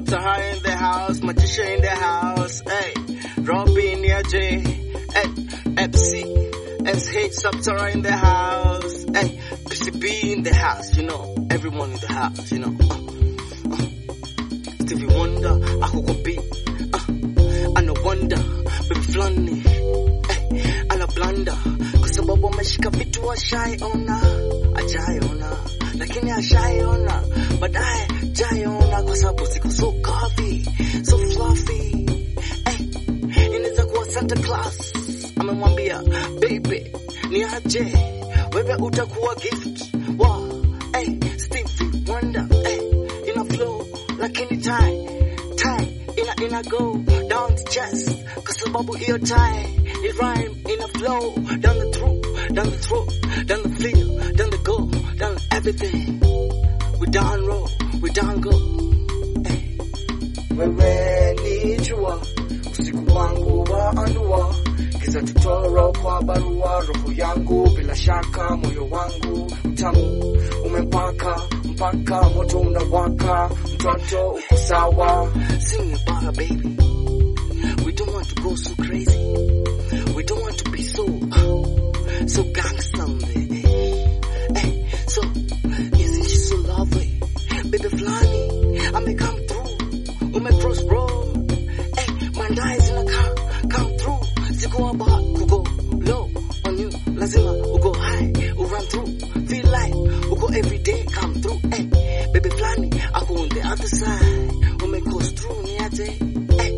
Saptara in the house, Matisha in the house, hey, Robin, yeah, J, hey, FC, SH, Saptara in the house, hey, PCB in the house, you know, everyone in the house, you know. Uh, uh. Stevie Wonder, ako kwa beat, uh, ana wonder, baby flani, hey, ana blanda, kwa sababu ameshika vitu ashaiona, ajaiona, lakini ashaiona, baadaye jaiona, kwa sababu ziko so curvy, so fluffy, hey, inaweza kuwa Santa Claus amemwambia baby ni aje wewe utakuwa gift wa hey, Stevie Wonder hey, ina flow lakini tie tie ina ina go down the chest kwa sababu hiyo tie ni rhyme ina flow down the throat down the throat down the feel down the go down everything we down roll we down go hey. wewe ni jua usiku wangu wa anua giza tutoro kwa barua roho yangu bila shaka moyo wangu mtamu umempaka mpaka moto unawaka mtoto uko sawa Sing about her, baby. We don't want to go so crazy. We don't want to be so, so gangsta. Hey, hey, so isn't she so lovely, baby Flani? I may come through. Ume cross road. Hey, my eyes in a car come through. Siku about to go low on you. Lazima ugo high, u run through. Feel like ugo every day come through. Hey, baby Flani, I go on the other side. Ume coast through ni aje. Hey,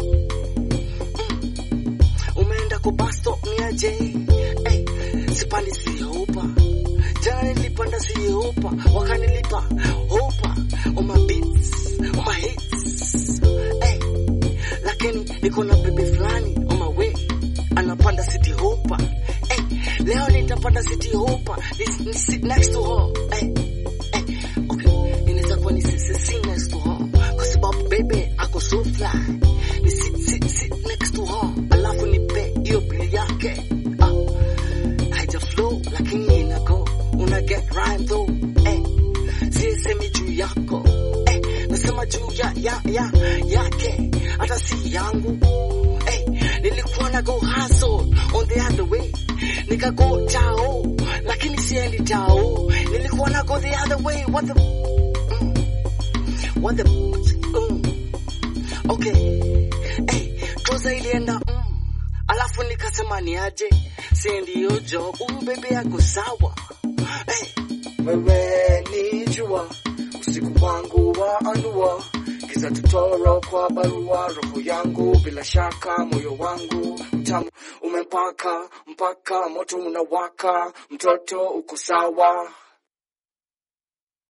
mm. umeenda kwa bus stop ni aje. Hey, sipandi sihopa. Jana nilipanda sihopa, wakanilipa hopa. On my beats, on my hits. Hey, lakini niko na bebe fulani on my way anapanda city hopa hey, leo nitapanda city hopa ni, ni sit next to her hey, hey, okay inaweza kuwa ni sit, sit, sit next to her kwa sababu bebe ako so fly ni sit, sit, sit next to her alafu nipe hiyo bill yake ah, haija flow lakini ina go una get rhyme though hey, sisemi juu yako hey, nasema juu ya, ya, ya, yake hata si yangu hey, nilikuwa na go hustle on the other way nikago tao lakini siendi tao nilikuwa na go the other way what the mm, what the mm, okay hey, troza ilienda mm, alafu nikasema ni aje siendi hiyo job huyu bebe yako sawa hey, wewe ni jua usiku wangu wa anua giza tutoro kwa barua roho yangu bila shaka moyo wangu mtamu umempaka mpaka moto unawaka mtoto uko sawa